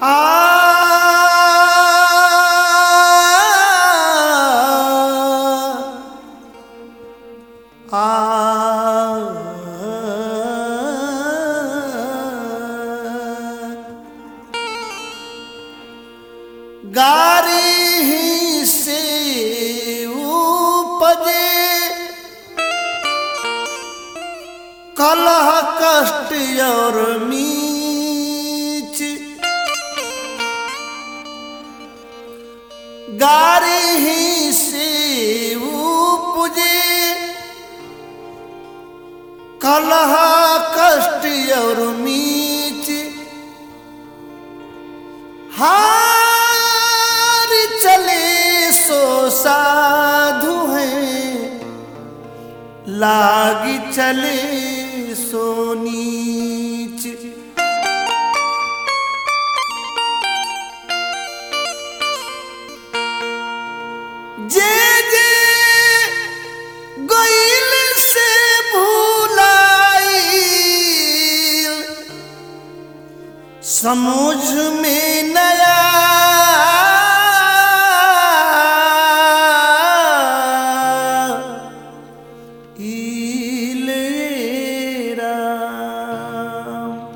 गारी ही से उपजे कलह कष्ट और मीच गारी ही से उपजे कलह कष्ट और मीच हार चले सो साधु हैं लागी चले सो नीच जे जे गईल से भूलाई समझ में नया इलेरा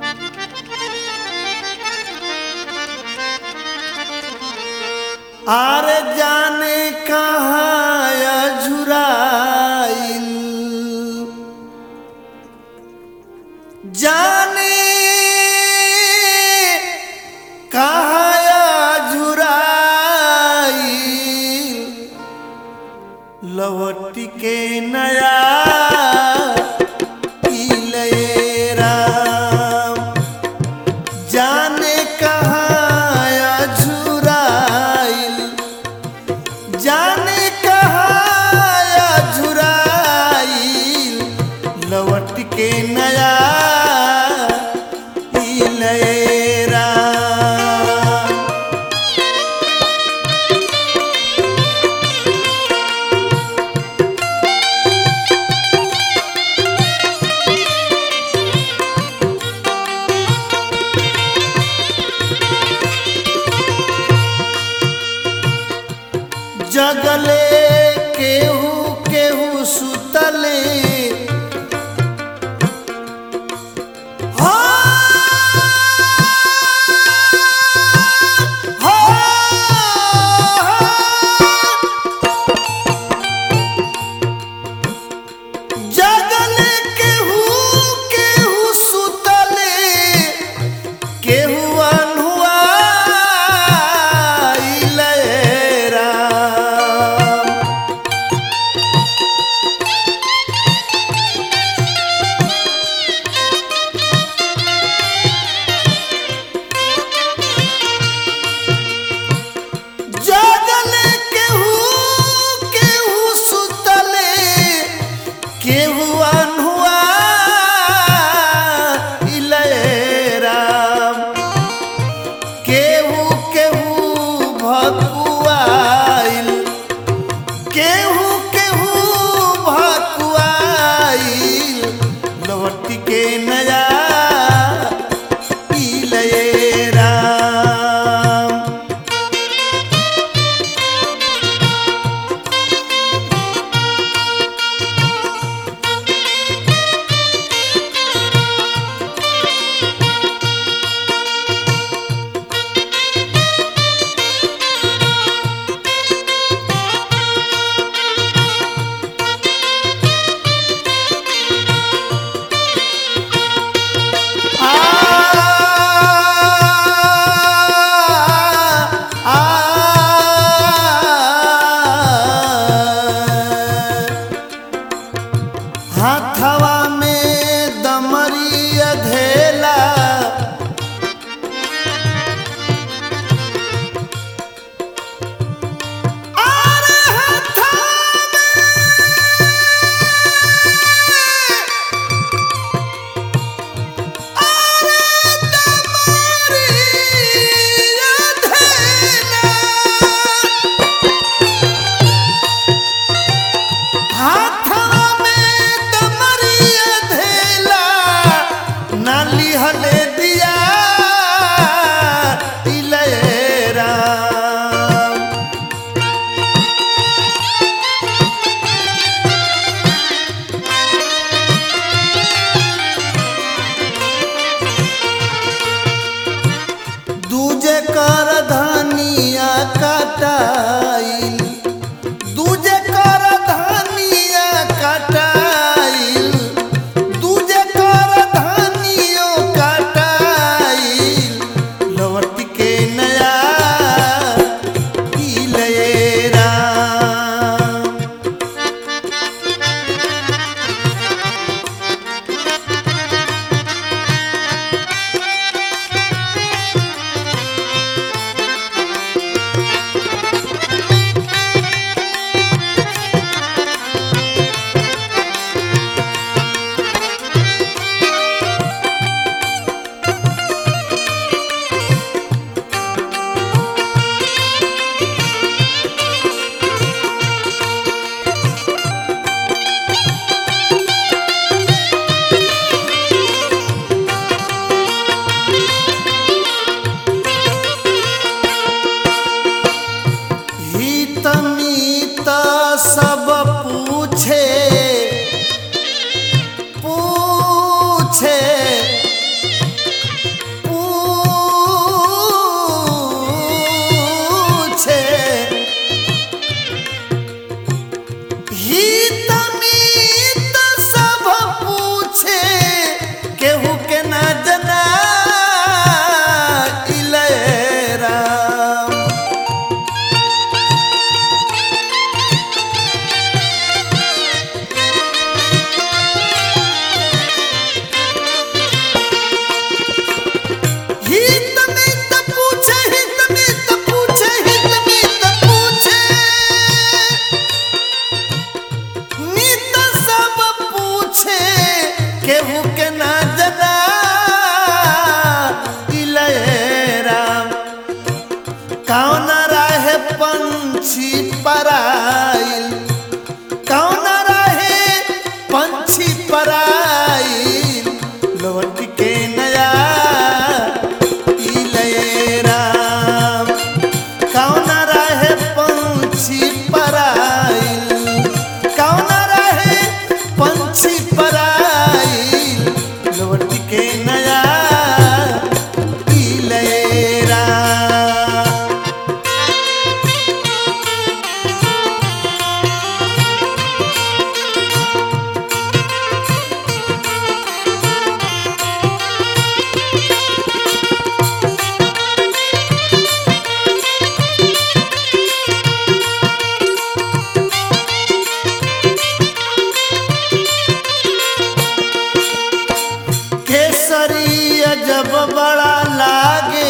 आर जाने कहाँ झुराइल जाने कहाँ झुराइल लवट के नया इलेरा जाने कहाँ झुराइल जाने कहाँ झुराइल लवट के नया इलेरा जगले केहू केहू सुतले हाँ, हाँ। जगले केहू केहू सुतले केहू अनहुआ राम केहू के ना जना इलेराम कौन राहे पंछी पराइल कौन राहे पंछी पराइल लौट के नया इलेराम कौन राहे पंछी पराइल कौन राहे पंछी पराइल लौट के नया इलेराम केसरी जब बड़ा लागे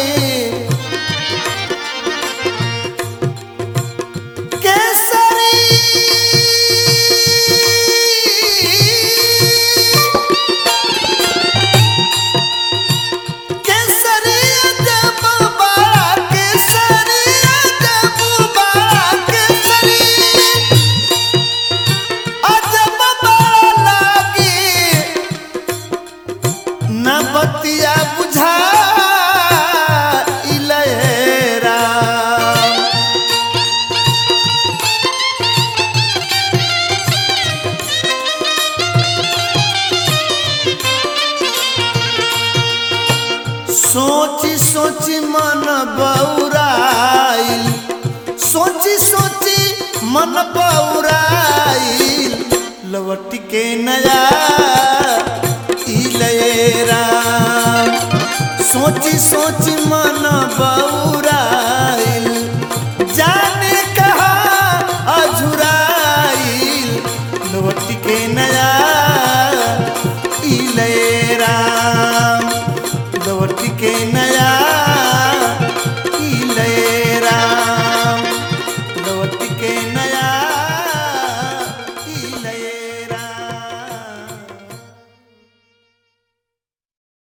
केसरी केसरी जब बड़ा केसरी जब बड़ा केसरी अजब बड़ा लागे न बतिया बुझा इलेरा सोची सोची मन बौराइल सोची सोची मन बौराइल लवट के नया इलेरा सोची सोची मन बौराइल जाने कहा अझुराइल लवट के नया इलेरा लौट के न